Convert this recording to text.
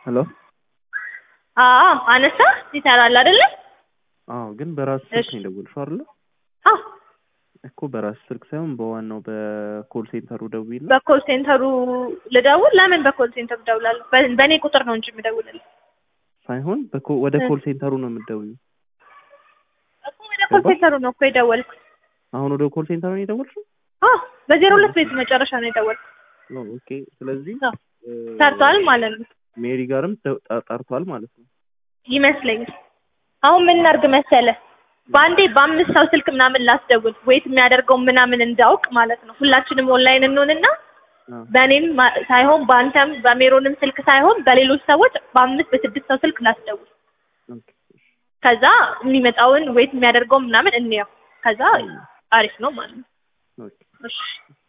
ሄሎ አዎ አነሳ ይሰራል አይደለ? አዎ ግን በራስ ስልክ እሺ። ነው የደወልሽው አይደለ? አዎ እኮ በራስ ስልክ ሳይሆን በዋናው በኮል ሴንተሩ ደውይና በኮል ሴንተሩ ልደውል? ለምን በኮል ሴንተሩ እደውላለሁ? በ- በእኔ ቁጥር ነው እንጂ የምደውልልህ ሳይሆን በኮ- ወደ እ። ኮል ሴንተሩ ነው የምትደውይው። እኮ ወደ ኮል ገባሽ? ሴንተሩ ነው እኮ የደወልኩት። አሁን ወደ ኮል ሴንተሩ ነው የደወልሽው? አዎ በዜሮ ሁለት ቤት መጨረሻ ነው የደወልኩት። ኦ፣ ኦኬ። ስለዚህ አዎ እ፣ ሰርቷል ማለት ነው ሜሪ ጋርም ተ- ጠ- ጠርቷል ማለት ነው። ይመስለኛል። አሁን ምን እናድርግ መሰለህ? በአንዴ በአምስት ሰው ስልክ ምናምን ላስደውል ወይት የሚያደርገው ምናምን እንዳውቅ ማለት ነው። ሁላችንም ኦንላይን እንሆንና አዎ። በእኔም ማ- ሳይሆን በአንተም በሜሮንም ስልክ ሳይሆን በሌሎች ሰዎች በአምስት በስድስት ሰው ስልክ ላስደውል። ኦኬ። ከዛ የሚመጣውን ወይት የሚያደርገው ምናምን እንየው። ከዛ አሪፍ ነው ማለት ነው። ኦኬ። እሺ